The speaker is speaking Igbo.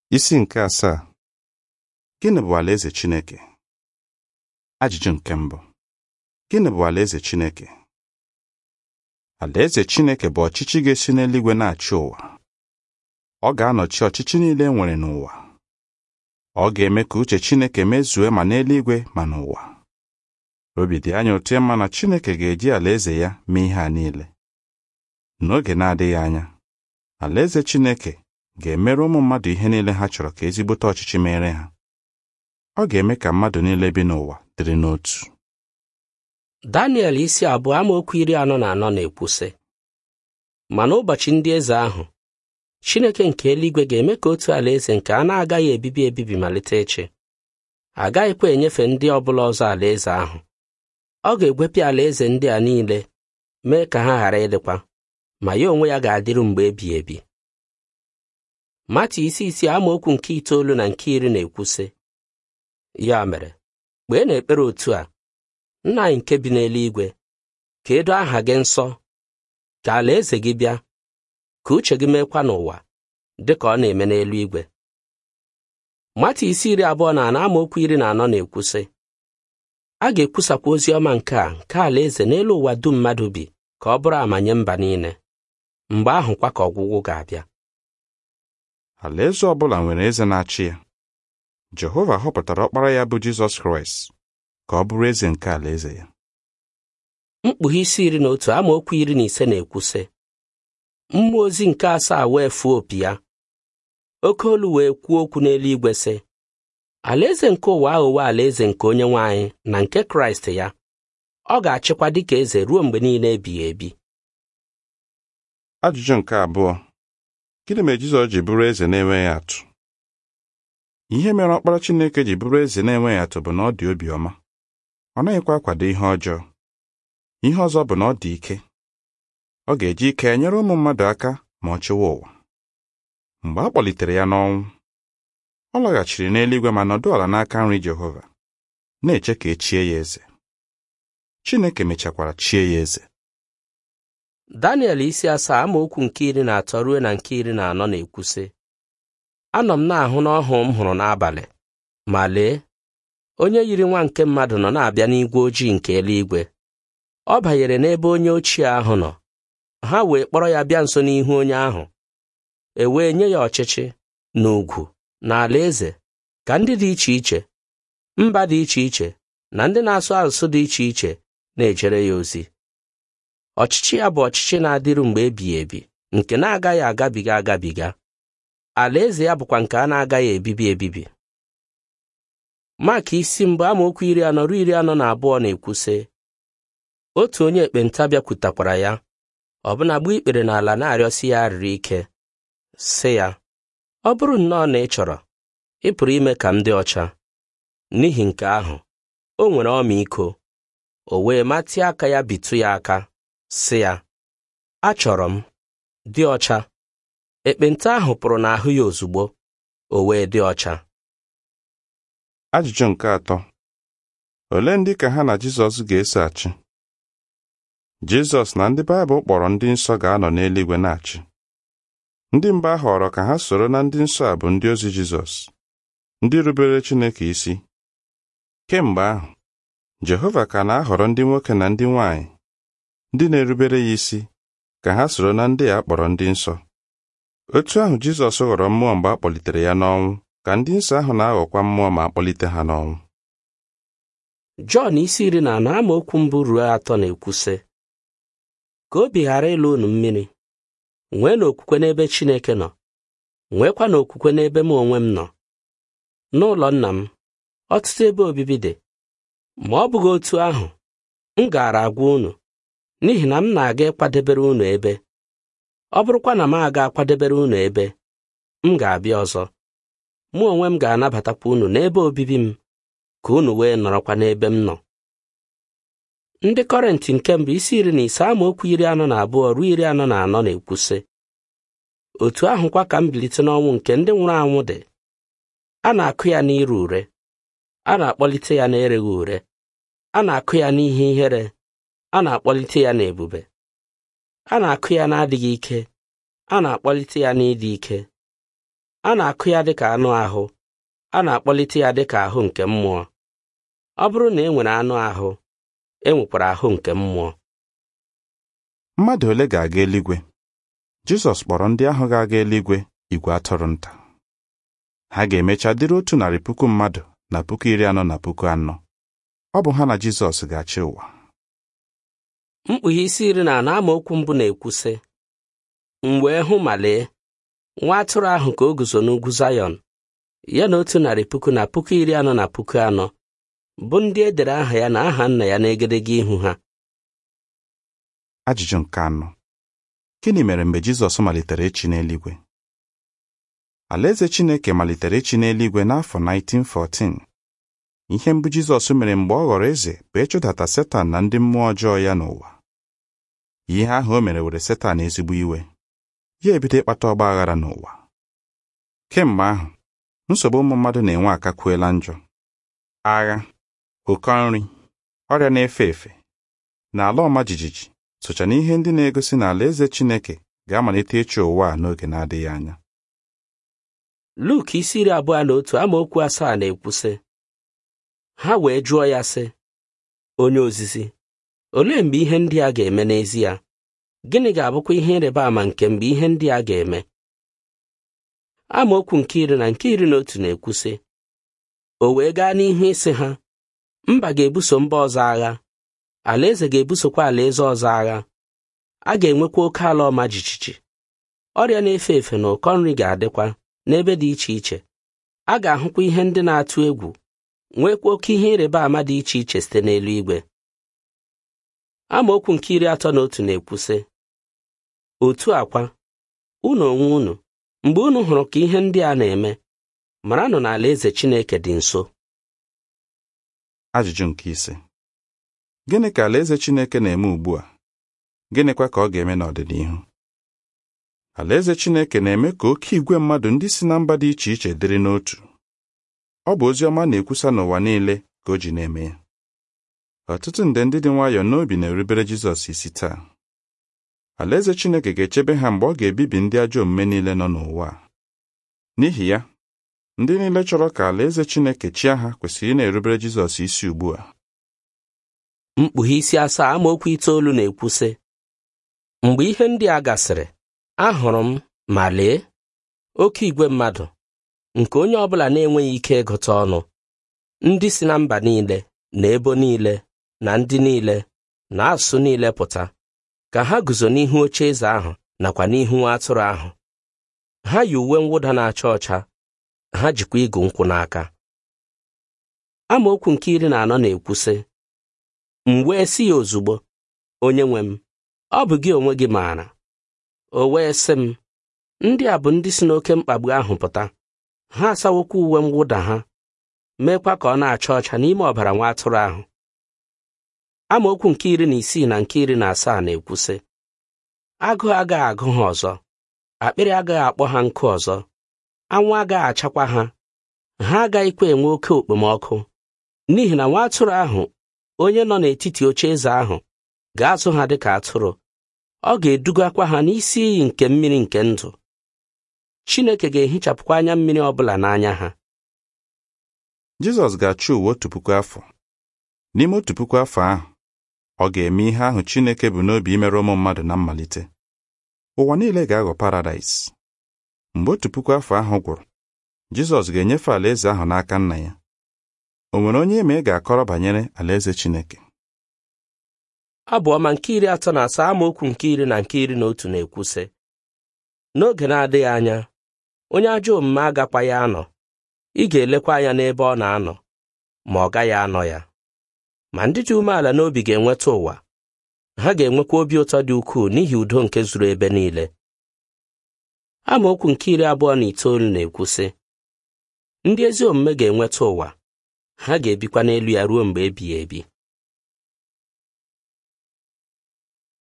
Isi nke asaa Gịnị bụ alaeze Chineke? Ajụjụ nke mbụ Gịnị bụ alaeze Chineke? Alaeze Chineke bụ ọchịchị ga-esi n'eluigwe na-achị ụwa. Ọ ga-anọchi ọchịchị niile e nwere n'ụwa. Ọ ga-eme ka uche Chineke mezue ma n'eluigwe ma n'ụwa. Obi dị anyị ụtọ ịma na Chineke ga-eji alaeze ya mee ihe a niile. N'oge na-adịghị anya, alaeze Chineke ga-emere ụmụ mmadụ ihe niile ha chọrọ ka ezigbote ọchịchị mere ha. Ọ ga-eme ka mmadụ niile bi n'ụwa dịrị n'otu. Daniel isi abụọ amaokwu iri anọ na anọ na-ekwu sị ma n'ụbọchị ndị eze ahụ Chineke nke eluigwe ga-eme ka otu alaeze nke a na-agaghị ebibi ebibi malite ịchị agaghịkwa enyefe ndị ọbụla ọzọ alaeze ahụ ọ ga-egwepịa alaeze ndị a niile mee ka ha ghara ịdịkwa ma ya onwe ya ga-adịru mgbe ebighị ebi Mata isi isi amaokwu nke itoolu na nke iri na-ekwu sị ya mere kpee n'ekpere otu a nna anyị nke bi n'eluigwe ka edo aha gị nsọ ka alaeze gị bịa ka uche gị meekwa n'ụwa dị ka ọ na-eme n'eluigwe Mata isi iri abụọ na anọ amaokwu iri na anọ na-ekwu sị a ga-ekwusakwa ozi ọma nke a nke alaeze n'elu ụwa dum mmadụ bi ka ọ bụrụ amanye mba niile mgbe ahụ kwa ka ọgwụgwụ ga-abịa Alaeze ọ bụla nwere eze na-achị ya. Jehova họpụtara ọkpara ya bụ Jizọs Kraịst ka ọ bụrụ eze nke alaeze ya. mkpughe isi iri na otu amaokwu iri na ise na-ekwu sị mmụọ ozi nke asaa wee fuo opi ya oke olu wee kwuo okwu n'eluigwe sị alaeze nke ụwa aghọwo alaeze nke onye nwe anyị na nke kraịst ya ọ ga-achịkwa dịka eze ruo mgbe niile ebighị ebi Ajụjụ nke abụọ Gịnị mere Jizọs ji bụrụ eze na-enweghị atụ? Ihe mere ọkpara Chineke ji bụrụ eze na-enweghị atụ bụ na ọ dị obiọma. Ọ naghịkwa akwado ihe ọjọọ. Ihe ọzọ bụ na ọ dị ike. Ọ ga-eji ike ya nyere ụmụ mmadụ aka ma ọ chịwa ụwa. Mgbe a kpọlitere ya n'ọnwụ, ọ laghachiri n'eluigwe ma nọdụ ala n'aka nri Jehova, na-eche ka e chie ya eze. Chineke mechakwara chie ya eze. Daniel isi asaa amaokwu nke iri na atọ ruo na nke iri na anọ na-ekwu sị anọ m na-ahụ n'ọhụ m hụrụ n'abalị ma lee onye yiri nwa nke mmadụ nọ na-abịa n'igwe ojii nke eluigwe ọ banyere n'ebe onye ochie ahụ nọ ha wee kpọrọ ya bịa nso n'ihu onye ahụ e wee nye ya ọchịchị na ugwu na alaeze ka ndị dị iche iche mba dị iche iche na ndị na-asụ asụsụ dị iche iche na-ejere ya ozi ọchịchị ya bụ ọchịchị na-adịru mgbe ebighị ebi nke na-agaghị agabiga agabiga alaeze ya bụkwa nke a na-agaghị ebibi ebibi Mak isi mbụ amaokwu iri anọ ruo iri anọ na abụọ na-ekwu sị otu onye ekpenta bịakwutakwara ya ọbụna gbuo ikpere n'ala na-arịọsi ya arịrị ike sị ya ọ bụrụ nnọọ na ị chọrọ ị pụrụ ime ka m dị ọcha n'ihi nke ahụ o nwere ọmịiko o wee matịa aka ya bitụ ya aka sị ya achọrọ m dị ọcha ekpenta ahụ pụrụ n'ahụ ya ozugbo o wee dị ọcha Ajụjụ nke atọ Olee ndị ka ha na Jizọs ga-eso achị? Jizọs na ndị Baịbụl kpọrọ ndị nsọ ga-anọ n'eluigwe na-achị. Ndị mba a họrọ ka ha soro na ndị nsọ a bụ ndị ozi Jizọs, ndị rubere Chineke isi. Kemgbe ahụ, Jehova ka na-ahọrọ ndị nwoke na ndị nwanyị, ndị na-erubere ya isi, ka ha soro na ndị a kpọrọ ndị nsọ. Otu ahụ Jizọs ghọrọ mmụọ mgbe a kpọlitere ya n'ọnwụ ka ndị nsọ ahụ na-aghọkwa mmụọ ma a kpọlite ha n'ọnwụ. Jọn isi iri na anọ amaokwu mbụ ruo atọ na-ekwu sị ka obi ghara ịlụ unu mmiri nwee n'okwukwe n'ebe Chineke nọ nwekwa n'okwukwe n'ebe m onwe m nọ n'ụlọ nna m ọtụtụ ebe obibi dị ma ọ bụghị otu ahụ m gaara agwa unu n'ihi na m na-aga ịkwadebere unu ebe ọ bụrụkwa na m aga akwadebere unu ebe m ga-abịa ọzọ mụ onwe m ga-anabatakwa unu n'ebe obibi m ka unu wee nọrọkwa n'ebe m nọ ndị kọrentị nke mbụ isi iri na ise amaokwu iri anọ na abụọ ruo iri anọ na anọ na-ekwu sị otu ahụkwa ka mbilite n'ọnwụ nke ndị nwụrụ anwụ dị a na-akụ ya n'ire ure a na-akpọlite ya na-ereghị ure a na-akụ ya n'ihe ihere a na-akpọlite ya n'ebube a na-akụ ya n'adịghị ike a na-akpọlite ya n'ịdị ike a na-akụ ya dịka anụ ahụ a na-akpọlite ya dịka ahụ nke mmụọ ọ bụrụ na e nwere anụ ahụ e nwekwara ahụ nke mmụọ mmadụ ole ga-aga eluigwe Jizọs kpọrọ ndị ahụ ga-aga eluigwe igwe atụrụ nta ha ga-emecha dịrị otu narị puku mmadụ na puku iri anọ na puku anọ ọ bụ ha na Jizọs ga-achị ụwa mkpughe isi iri na anọ amaokwu mbụ na-ekwu sị m wee hụ ma lee nwa atụrụ ahụ ka o guzo n'ugwu Zayọn ya na otu narị puku na puku iri anọ na puku anọ bụ ndị e dere aha ya na aha nna ya n'egedege ihu ha ajụjụ nke anọ gịnị mere mgbe Jizọs malitere ịchị n'eluigwe Alaeze Chineke malitere ịchị n'eluigwe n'afọ 1914 ihe mbụ Jizọs mere mgbe ọ ghọrọ eze bụ ịchụdata Setan na ndị mmụọ ọjọọ ya n'ụwa ihe ahụ o mere were Setan ezigbo iwe ya ebido ịkpata ọgba aghara n'ụwa kemgbe ahụ nsogbu ụmụ mmadụ na-enwe akakwuela njọ agha ụkọ nri ọrịa na-efe efe na ala ọma jijiji socha na ihe ndị na-egosi na alaeze Chineke ga-amalite ịchị ụwa a n'oge na-adịghị anya Luk isi iri abụọ na otu amaokwu asaa na-ekwu sị ha wee jụọ ya sị onye ozizi olee mgbe ihe ndị a ga-eme n'ezie gịnị ga-abụkwa ihe ịrịba ama nke mgbe ihe ndị a ga-eme amaokwu nke iri na nke iri na otu na-ekwu sị o wee gaa n'ihu ịsị ha mba ga-ebuso mba ọzọ agha alaeze ga-ebusokwa alaeze ọzọ agha a ga-enwekwa oke ala ọma jijiji ọrịa na-efe efe na ụkọ nri ga-adịkwa n'ebe dị iche iche a ga-ahụkwa ihe ndị na-atụ egwu nwekwa oke ihe ịrịba ama dị iche iche site n'eluigwe amaokwu nke iri atọ na otu na-ekwu sị otu akwa unu onwe unu mgbe unu hụrụ ka ihe ndị a na-eme maranụ na alaeze Chineke dị nso ajụjụ nke ise gịnị ka alaeze Chineke na-eme ugbu a gịnịkwa ka ọ ga-eme n'ọdịnihu alaeze Chineke na-eme ka oke igwe mmadụ ndị si na mba dị iche iche dịrị n'otu ọ bụ ozi ọma na-ekwusa n'ụwa niile ka o ji na-eme ya ọtụtụ nde ndị dị nwayọọ n'obi na-erubere Jizọs isi taa alaeze Chineke ga-echebe ha mgbe ọ ga-ebibi ndị ajọ omume niile nọ n'ụwa n'ihi ya ndị niile chọrọ ka alaeze Chineke chịa ha kwesịrị ị na-erubere Jizọs isi ugbu a mkpughe isi asaa amaokwu itoolu na-ekwu sị mgbe ihe ndị a gasịrị ahụrụ m ma lee oke igwe mmadụ nke onye ọbụla na-enweghị ike ịgụta ọnụ ndị si na mba niile na ebo niile na ndị niile na asụsụ niile pụta ka ha guzo n'ihu oche eze ahụ nakwa n'ihu nwa atụrụ ahụ ha yi uwe mwụda na-acha ọcha ha jikwa igu nkwụ n'aka amaokwu nke iri na anọ na-ekwu sị m wee sị ya ozugbo onye nwe m ọ bụ gị onwe gị maara o wee sị m ndị a bụ ndị si n'oke mkpagbu ahụ pụta ha asawokwa uwe mwụda ha meekwa ka ọ na-acha ọcha n'ime ọbara nwa atụrụ ahụ amaokwu nke iri na isii na nke iri na asaa na-ekwu sị agụụ agaghị agụ ha ọzọ akpịrị agaghị akpọ ha nkụ ọzọ anwụ agaghị achakwa ha ha agaghịkwa enwe oke okpomọkụ n'ihi na nwa atụrụ ahụ onye nọ n'etiti oche eze ahụ ga-azụ ha dịka atụrụ ọ ga-edugakwa ha n'isi iyi nke mmiri nke ndụ Chineke ga-ehichapụkwa anya mmiri ọbụla n'anya ha Jizọs ga-achị ụwa otu puku afọ n'ime otu puku afọ ahụ ọ ga-eme ihe ahụ Chineke bụ n'obi imere ụmụ mmadụ na mmalite ụwa niile ga-aghọ paradaịs mgbe otu puku afọ ahụ gwụrụ Jizọs ga-enyefe alaeze ahụ n'aka nna ya o nwere onye ime ga-akọrọ banyere alaeze Chineke abụ ọma nke iri atọ na asaa amaokwu nke iri na nke iri na otu na-ekwu sị n'oge na-adịghị anya onye ajọ omume agakwaghị anọ ị ga-elekwa anya n'ebe ọ na-anọ ma ọ gaghị anọ ya ma ndị dị umeala n'obi ga-enweta ụwa ha ga-enwekwa obi ụtọ dị ukwuu n'ihi udo nke zuru ebe niile amaokwu nke iri abụọ na itoolu na-ekwu sị ndị ezi omume ga-enweta ụwa ha ga-ebikwa n'elu ya ruo mgbe ebighị ebi